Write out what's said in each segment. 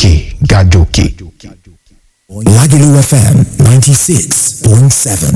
òkè gàjòkè. Lagelu FM ninety six point seven.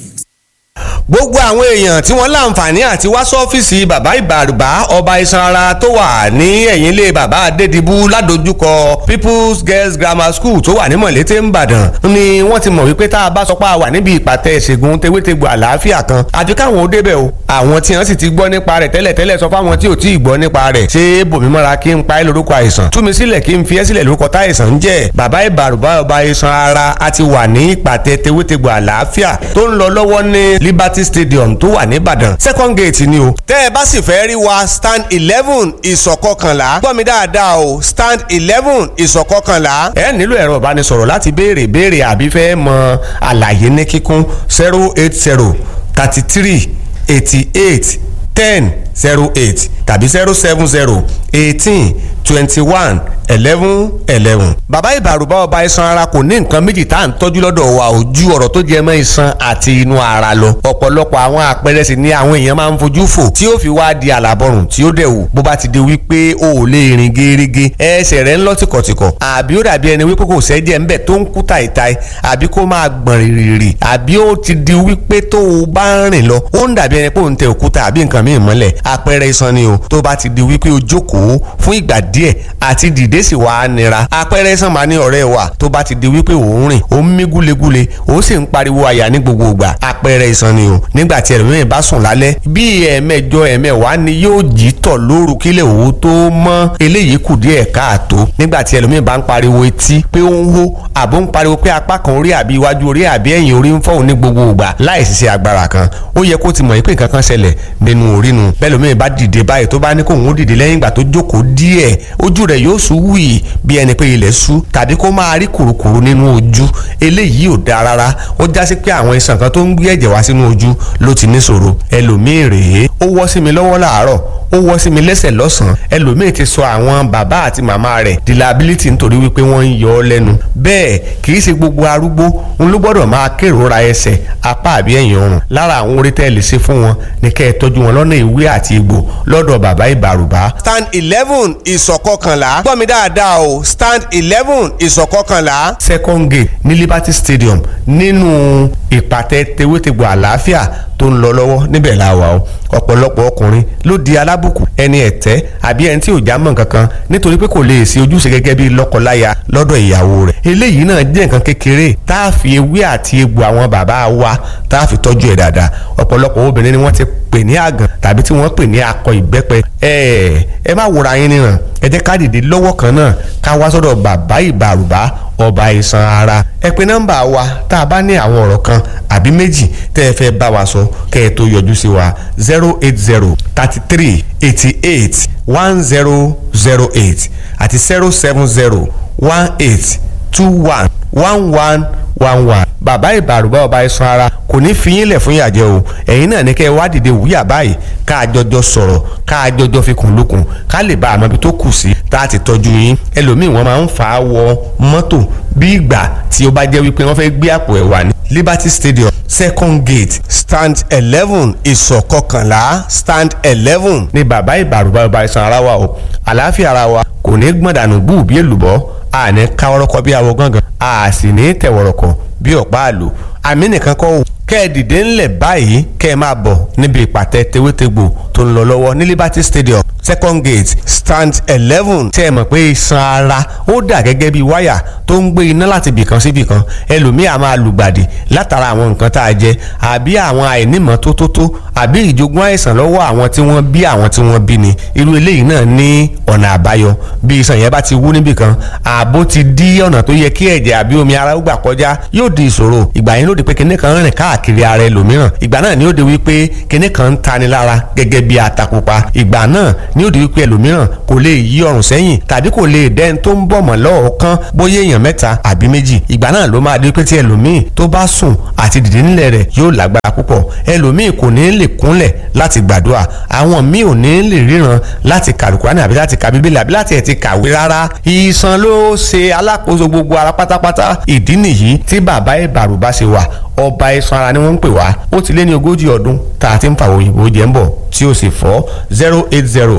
gbogbo àwọn èèyàn tí wọ́n láǹfààní àti wá sọ́fíìsì bàbá ìbàrùbá ọba ìsanra tó wà ní ẹ̀yìn ilé bàbá adédìbú ládojúkọ people's girls grammar school tó wà ní mọ̀lété ńbàdàn ni wọ́n ti mọ̀ wípé tá a bá sọ pé a wà níbi ìpàtẹ ìṣègùn tewétegbò àlàáfíà kan àfi káwọn ó débẹ̀ o àwọn tí wọ́n sì ti gbọ́ nípa rẹ̀ tẹ́lẹ̀ tẹ́lẹ̀ sọ fáwọn tí ò tí ì gbọ́ nípa rẹ̀ ṣé bòmí mọ́ra kí n pa ẹ́ lórúkọ àìsàn tú mi sílẹ̀ kí n fi ẹ́ sílẹ̀ lórúkọ táìsàn ń jẹ́ bàbá ìbàrùbá ọba ìsan ara a ti wà ní ìpàtẹ tewétegbò àlàáfíà tó ń lọ lọ́wọ́ ní liberty stadium tó wà nìbàdàn second gate ni o. tẹ́ ẹ bá sì fẹ́ rí wa stand eleven ìsọ̀kọkànlá gbọ́ mi dáadáa o stand eleven ìsọ̀kọkànlá. ẹ nílò ẹ̀rọ ìbánisọ̀rọ̀ láti béèrè béèrè àbí fẹ́ mọ àlàyé ní kíkún zero eight zero thirty three eighty eight ten zero eight tàbí zero seven zero eighteen twenty one eleven eleven. bàbá ìbàrùbá ọba iṣan ara kò ní nǹkan méjì tá à ń tọ́jú lọ́dọ̀ wa ò ju ọ̀rọ̀ tó jẹ mọ́ iṣan àti inú ara lọ. ọ̀pọ̀lọpọ̀ àwọn àpẹẹrẹ sì ni àwọn èèyàn máa ń fojú fò tí ó fi wá di àlàbọ̀rùn tí ó dẹ̀ wù. bó bá ti di wípé o ò lè rìn gerege ẹsẹ̀ rẹ̀ ń lọ tìkọ̀tìkọ̀ àbí ó dàbí ẹni wípé kò sẹ́jẹ̀ ńbẹ̀ tó ń kú tàìtàì àbí kó máa gbọ̀n rìrìrì àbí ó ti di wípé tó o bá ń rìn lọ ó ń dàbí ẹni pé ò ń tẹ òkúta àbí nǹkan míì mọ́lẹ̀ àpẹẹrẹ iṣan ni o tó bá ti di wípé o jókòó fún ìgbà díẹ̀ àti dìde sì wá nira àpẹẹrẹ iṣan máa ní ọ̀rẹ́ wa tó bá ti di wípé ò ń rìn ó ń mí gúlegúle ó sì ń pariwo àyà ní gbogbo ìgbà àpẹẹrẹ iṣan ni o nígbà tí ẹlòmíràn bá sùn lálẹ́ bí ẹ̀ẹ̀mẹjọ ẹ̀ẹ̀mẹwàá ni yóò jí tọ̀ lóru kílẹ̀ òwò tó mọ́ eléyìí kù díẹ̀ káàtó nígbà tí ẹlòmíràn bá ń pariwo etí pé ó ń hó àbó ń pariwo pé apá kan orí àbí iwájú orí àbí ẹ̀yìn orí ń fọ́ òun ní gbogbo ìgbà láì ṣiṣẹ́ agbára kan ó yẹ kó ti mọ̀ pé nǹkan kan ṣẹlẹ̀ nínú orí nu bẹ́ẹ̀ lómi bá dìde báyìí tó bá ní kóun ó dìde lẹ́yìn ìgbà tó jókòó díẹ̀ ojú rẹ̀ yóò sú wì bí ẹni pé ilẹ̀ sú tàbí kó máa rí kùrukùru nínú ojú eléyìí ò dáa rárá ó já sí pé àwọn iṣan kan tó ń gbé ẹ̀jẹ̀ wá sínú ojú ló ti níṣòro ẹlòmíì rèé ó wọ́ sí mi lọ́wọ́ làárọ̀ ó wọ́ sí mi lẹ́sẹ̀ lọ́sàn-án ẹlòmíì ti sọ àwọn bàbá àti màmá rẹ̀ di liability nítorí wípé wọ́n ń yọ ọ́ lẹ́nu bẹ́ẹ̀ kì í ṣe gbogbo arúgbó ń ló gbọ́dọ̀ máa kérora ẹsẹ̀ apá àbí ẹ̀yìn ọrùn lára àwọn orí tẹ́ lè ṣe fún wọn ní kẹ́ ẹ tọ́jú wọn lọ́nà ìwé àti egbò lọ́dọ̀ bàbá ìbàrùbá. stand eleven ìsọ̀kọkànlá gbọ́ mi dáadáa o stand eleven ìsọ̀kọkànlá. second gate ní liberty stadium nínú ìpàtẹ tewétegbò àlàáfíà tó ń lọ lọ́wọ́ níbẹ̀ la wà o ọ̀pọ̀lọpọ̀ ọkùnrin ló di alábùkù ẹni ẹ̀tẹ́ àbí ẹni tí ò já mọ́ kankan nítorí pé kò lè ṣe ojúṣe gẹ́gẹ́ bí lọ́kọláya lọ́dọ̀ ìyàwó rẹ̀ eléyìí náà jẹ́ nǹkan kékeré tá a fi ewé àti egbò àwọn bàbá wa tá a fi tọ́jú ẹ̀ dáadáa ọ̀pọ̀lọpọ̀ obìnrin ni wọ́n ti pè ní àgàn tàbí tí wọ́n pè ní akọ ìbẹ́pẹ ẹ ẹ má wòra yín níran ẹ jẹ́ ká dìde lọ́wọ́ kan náà ká wá sọ́dọ̀ bàbá ìbàrùbá ọba ìsan ara ẹ pè nọ́mbà wa tá a bá ní àwọn ọ̀rọ̀ kan àbí méjì tẹ́ ẹ fẹ́ bá wa sọ kẹ́ ẹ tó yọjú sí wa zero eight zero thirty three eighty eight one zero zero eight àti zero seven zero one eight two one one one one one bàbá ìbàrùbá ọba ìsan ara kò ní fi yín lẹ̀ fún ìyàjẹ́ o ẹ̀yin náà ní kẹ́ ẹ wá dìde wúyà báyìí ká a jọjọ sọ̀rọ̀ ká a jọjọ fi kùn lókun ká lè bá àmọ́ ibi tó kù sí tá a ti tọ́jú yín ẹlòmíì wọ́n máa ń fà á wọ mọ́tò bí ìgbà tí ó bá jẹ́ wípé wọ́n fẹ́ gbé àpò ẹ̀ wà ní Liberty Stadium second gate stand eleven ìsọ̀kọkànlá stand eleven ní bàbá ìbàrùbá ọba ìsan ara wa o àlàáfíà ara wa kò ní gbọ̀n dànù bú bí èlùbọ́ a ní káwọ́rọ́kọ́ bí awo gángan a sì ní tẹ̀wọ̀rọ̀kọ̀ bí ọ̀pá àlò àmì nìkan kọ́ o kẹ́ ẹ dìde ńlẹ̀ báyìí kẹ́ ẹ máa bọ̀ níbi ìpàtẹ tewétegbò tó ń lọ lọ́wọ́ ní Liberty Stadium second gate stand eleven tẹ́ ẹ mọ̀ pé iṣan ara ó dà gẹ́gẹ́ bí wáyà tó ń gbé iná láti bìkan sí bìkan ẹlòmíì á máa lùgbàdì látara àwọn nǹkan tá a jẹ àbí àwọn àìnímọ̀ tó tó tó àbí ìjogún àìsàn lọ́wọ́ àwọn tí wọ́n bí àwọn tí wọ́n bí ni irú eléyìí náà ní ọ̀nà àbáyọ bí iṣan yẹn bá ti wú níbìkan ààbò ti dí ọ̀nà tó yẹ kí ẹ̀jẹ̀ àbí omi ara ó gbà kọjá yóò di ìṣòro ìgbà yẹn ló di pé kinní kan rìn káàkiri ara ẹlòmíràn ìgbà náà ni ó di wípé kinní kan ń tani lára gẹ́gẹ́ bí atapupa ìgbà náà ni ó di wípé ẹlòmíràn kò lè yí ọrùn sẹ́yìn tàbí kò lè dẹ́n tó ń bọ̀ mọ́ lọ́ọ̀kan bóyá èèyàn mẹ́ta àbí méjì ìgbà náà ló máa di wípé tí ẹlòmíì tó bá sùn àti dìde nílẹ̀ rẹ̀ yóò lágbára púpọ̀ ẹlòmíì kò ní lè kúnlẹ̀ láti gbàdúrà àwọn míì ò ní lè ríran láti kàlùkùránì àbí láti ka bíbélì àbí láti ẹ̀ ti kàwé rárá ìsan ló ṣe alákòóso gbogbo ara pátápátá ìdí nìyí tí bàbá ìbàrùbá ṣe wà ọba iṣan ara ni wọ́n ń pè wá ó ti lé ní ogójì ọdún tá a ti ń fa òyìnbó jẹ́ ń bọ̀ tí ó sì fọ́ zero eight zero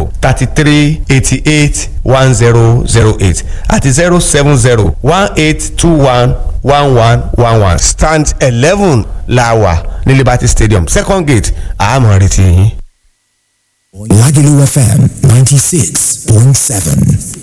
zero thirty three eighty eight one zero zero eight àti zero seven zero one eight two one one one one one stand eleven la wà ní Liberty Stadium second gate àmọ́ retí yín. Lagelu FM 96.7.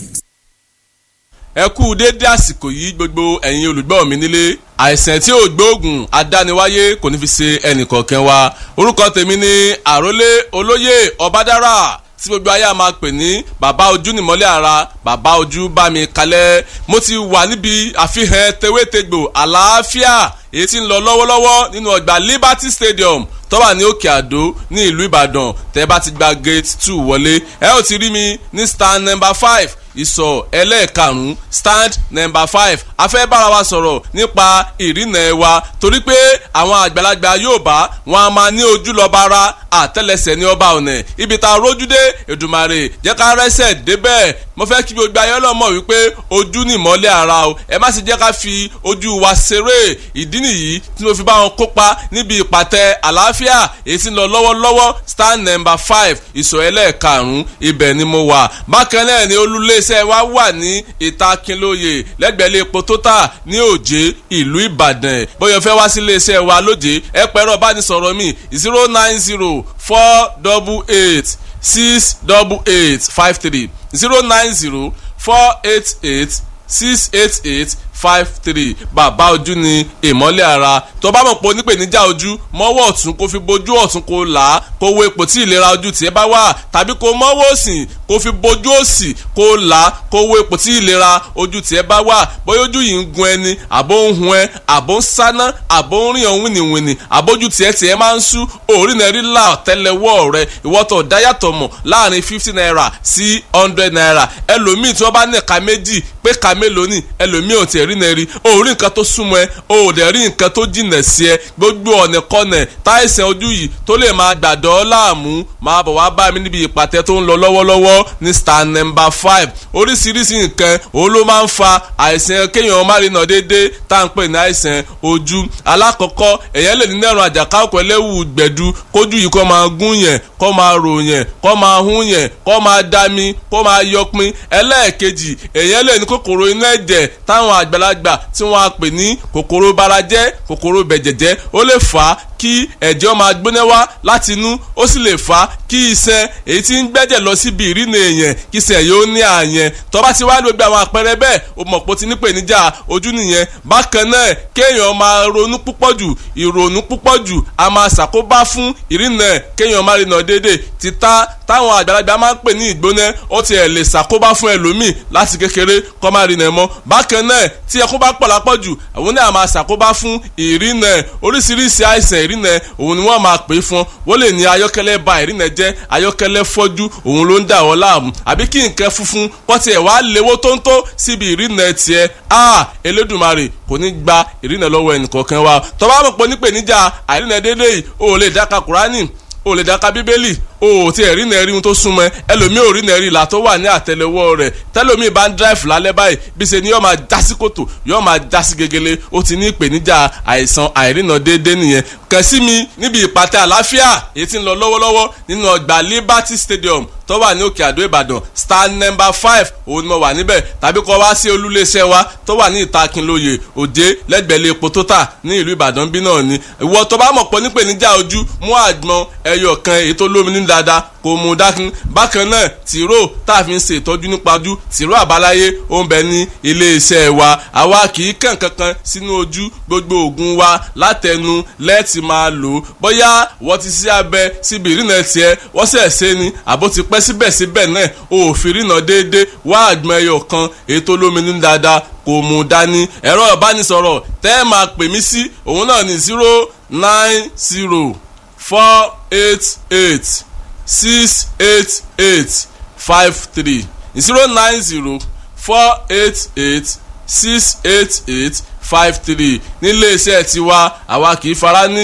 ẹ kú déédé àsìkò yìí gbogbo ẹ̀yin olùgbọ́ mi nílé àìsàn tí ò gbóògùn adániwáyé kò ní fi ṣe ẹnìkọ̀ọ̀kan wa orúkọ tèmi ni àrólé olóyè ọbádára tí gbogbo ayé a máa pè ní bàbá ojú nìmọ́lẹ̀ ara bàbá ojú bá mi kalẹ̀ mo ti wà níbi àfihàn tewétegbò àlàáfíà èyí tí ń lọ lọ́wọ́lọ́wọ́ nínú ọgbà Liberty Stadium tó wà ní òkè àdó ní ìlú Ìbàdàn tẹ́ bá ti gba gate two wọlé ẹ ó ti rí mi ní stand number five ìsọ̀ ẹlẹ́ẹ̀karùn-ún stand number five a fẹ́ bára wa sọ̀rọ̀ nípa ìrìnà ẹ̀ wa torí pé àwọn àgbàlagbà Yorùbá wọn a máa ní ojú lọ́ba ara àtẹ́lẹsẹ̀ ní ọba ọ̀nà ibi tá a rójú dé Èdùmàrè jẹ́ ká rẹ́sẹ̀ débẹ̀ mo fẹ́ kí gbogbo ayé ọlọ́mọ wípé ojú ni ìmọ́lẹ̀ ara o ẹ má sì jẹ́ ká fi ojú wa ṣeré ìdí nìyí tí mo fi bá wọn kópa níbi ìpàtẹ àlàáfíà èyí tí ń lọ lọ́wọ́lọ́wọ́ stand number five ìsọ̀ ẹlẹ́ẹ̀karùn-ún ibẹ̀ ni mo wà bákan náà ni olúlé iléeṣẹ́ wa wà ní ìta Kínlóye lẹ́gbẹ̀ẹ́ epo tótà ní òjé ìlú Ìbàdàn bóyá fẹ́ wá sí iléeṣẹ́ wa lójé ẹ pẹ̀rọ bánisọ̀rọ̀ mi zero nine zero four double eight six double eight five three zero nine zero four eight eight six eight eight five three bàbá ojú ni ìmọ́lẹ̀ ara tó bá mọ̀ pé onípèníjà ojú mọ́wọ́ ọ̀tún kó fi bojú ọ̀tún kó là á kó wo ipò tí ìlera ojú tiẹ̀ bá wà tàbí kó mọ́wọ́ òsì kó fi bojú òsì kó là á kó wo ipò tí ìlera ojú tiẹ̀ bá wà bóyá ojú yìí ń gun ẹni àbó ń hun ẹ àbó ń sáná àbó ń rìn ọ̀hún wìnìwìnì àbójú tiẹ̀ tiẹ̀ máa ń sú òórì náà rí là tẹ́lẹ̀wọ́ rẹ ìwọ́tọ̀ dáyàtọ̀ mọ̀ láàrin fifty naira sí hundred naira ẹlòmíì tí wọ́n bá ní ẹ̀ka méjì pé ká mélòó ni ẹlòmíì ò tiẹ̀ rí náà rí o rí nǹkan tó súnmọ́ ẹ o ò dẹ̀ rí nǹkan tó jìnà sí ẹ gbogbo ọ̀nà kọ́nà táìsàn ojú yìí tó lè máa gbàdọ̀ láàmú máa bọ̀ wá bá mi níbi ìpàtẹ tó ń lọ lọ́wọ́lọ́wọ́ ní star number five oríṣiríṣi nǹkan òun ló máa ń fa àìsàn kéèyàn má rí náà déédéé tá à ń pè ní àìsàn ojú alákọ̀ọ́kọ́ èèyàn lè ní nẹ́rùn àjàkáwọ̀kọ̀ ẹlẹ́wù gbẹ̀du kójú yìí kó máa gún yẹn kó máa rò yẹn kó máa hún yẹn kó máa dami kó máa yọpin ẹlẹ́ẹ̀kejì èèyàn lè ní kòkòrò inú ẹ̀jẹ̀ táwọn àgbàlagbà tí wọ́n á pè ní kòkòrò barajẹ́ kòkòrò bẹ̀jẹ̀jẹ́ ó lè fà á kí ẹ̀jẹ̀ máa gbóná wá láti inú ó sì lè fà á kí iṣan èyí tí ń gbẹ́jẹ̀ lọ síbi ìrìnà èèyàn kí iṣan yóò ní àyẹn tó bá ti wá gbogbo àwọn àpẹẹrẹ bẹ́ẹ̀ o mọ̀ pé o ti ní ìpèníjà ojú nìyẹn bákan náà kéèyàn máa ronú púpọ̀ jù ìrònú púpọ̀ jù a máa ṣàkóbá fún ìrìnà kéèyàn máa rìnà déédéé títà táwọn àgbàlagbà máa ń pè ní ìgbóná ó ti ẹ̀ lè ṣàkóbá fún ẹlòmíì láti kékeré kó má rìnà mọ́ bákan náà tí ẹkún bá pọ̀ lápọ̀ jù àwọn náà máa ṣàkóbá fún ìrìnà oríṣiríṣi àìsàn ìrìnà òun ni wọ́n máa pè é fún wọ́n lè ní ayọ́kẹ́lẹ́ ba ìrìnà jẹ́ ayọ́kẹ́lẹ́ fọ́jú òun ló ń dà wọ́n láàmú àbí kí nǹkan funfun kọ́ tiẹ̀ wá léwó tóńtó síbi ìrìnà tiẹ̀ a Elédùmarè kò ní gba ìrìnà lọ́wọ́ ẹnìkọ̀ọ̀kan wa tó bá mọ̀ pé nípèníjà àìrìnà déédéé yìí o lè dáka Kùránì o lè dáka Bíbélì o ò tí ẹ̀ rí nà rí ohun tó súnmọ́ ẹ ẹlòmíì ò rí nà rí ìlà tó wà ní àtẹ́lẹwọ́ rẹ̀ tẹlòmíì bá ń dráìfù lálẹ́ báyìí bí ṣe ni yóò máa já sí kòtò yóò máa já sí gegele ó ti ní ìpèníjà àìsàn àìrìnà déédéé nìyẹn kàn sí mi níbi ìpàtẹ àlàáfíà èyí tí ń lọ lọ́wọ́lọ́wọ́ nínú ọgbà Liberty Stadium tó wà ní òkè àdó Ìbàdàn star number five òun ni mo wà níbẹ̀ tàbí kọ́ wá sí olúléeṣẹ́ wa tó wà ní ìta Kínlóye Òjé lẹ́gbẹ̀lẹ́ epo tó tà ní ìlú Ìbàdàn bí náà ni ìwọ tó bá mọ̀ pọ̀ nípèníjà ojú mú àgbọn ẹyọ kan èyí tó lómi ní dáadáa kò mú dákun bákan náà tìró tá a fi ń ṣe ìtọ́jú nípa ojú tìró àbáláyé ó ń bẹ ní iléeṣẹ́ wa àwa kì í kàn kankan sínú ojú gbogbo oògùn wa látẹnu lẹ́ẹ̀tì máa lò ó bóyá wọ́n ti sí abẹ síbi ìrìnà tiẹ̀ wọ́n sẹ̀ ṣe ni àbó ti pẹ́ síbẹ̀síbẹ̀ náà o ò fi rìnà déédéé wá àgbọn ẹyọ kan ètò olómi dáadáa kò mú dání ẹ̀rọ ìbánisọ̀rọ̀ tẹ́ ẹ máa pè mí sí òun náà ní zero nine zero four eight eight six eight eight five three zero nine zero four eight eight six eight eight five three nílé iṣẹ́ tiwa àwa kì í fara níyẹn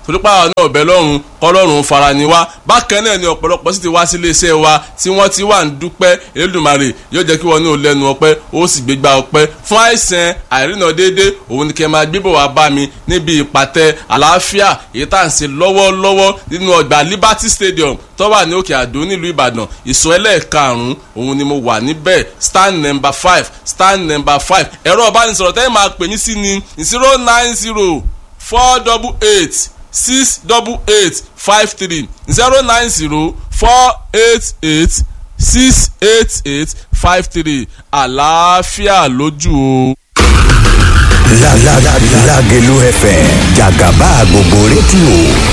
torípa àwọn náà bẹ̀ lọ́rùn kọ́lọ́run fara ni wá bákan náà ni ọ̀pọ̀lọpọ̀ sì ti wá sí iléeṣẹ́ wa tí wọ́n ti wà ń dúpẹ́ Elédùmarè yóò jẹ́ kí wọ́n ní ò lẹ́nu ọpẹ́ ó sì gbégbá ọpẹ́ fún àìsàn àìrìnà déédé òun ni kẹ́ máa gbébọ̀ wá bá mi níbi ìpàtẹ àlàáfíà èyí tá à ń ṣe lọ́wọ́lọ́wọ́ nínú ọgbà Liberty Stadium tó wà ní Òkè Àdó nílùú Ìbàdàn ìsọ ẹlẹ́ẹ̀karùn-ún òun ni mo wà níbẹ̀ stand number five stand number five ẹ̀rọ ìbánisọ̀rọ̀ tẹ́lẹ̀ máa pè mí sí ni zero nine zero four double eight six double eight five three zero nine zero four eight eight six eight eight five three àlàáfíà lójú o. La la la Lágelú FM jàgàbá gbogbo rédíò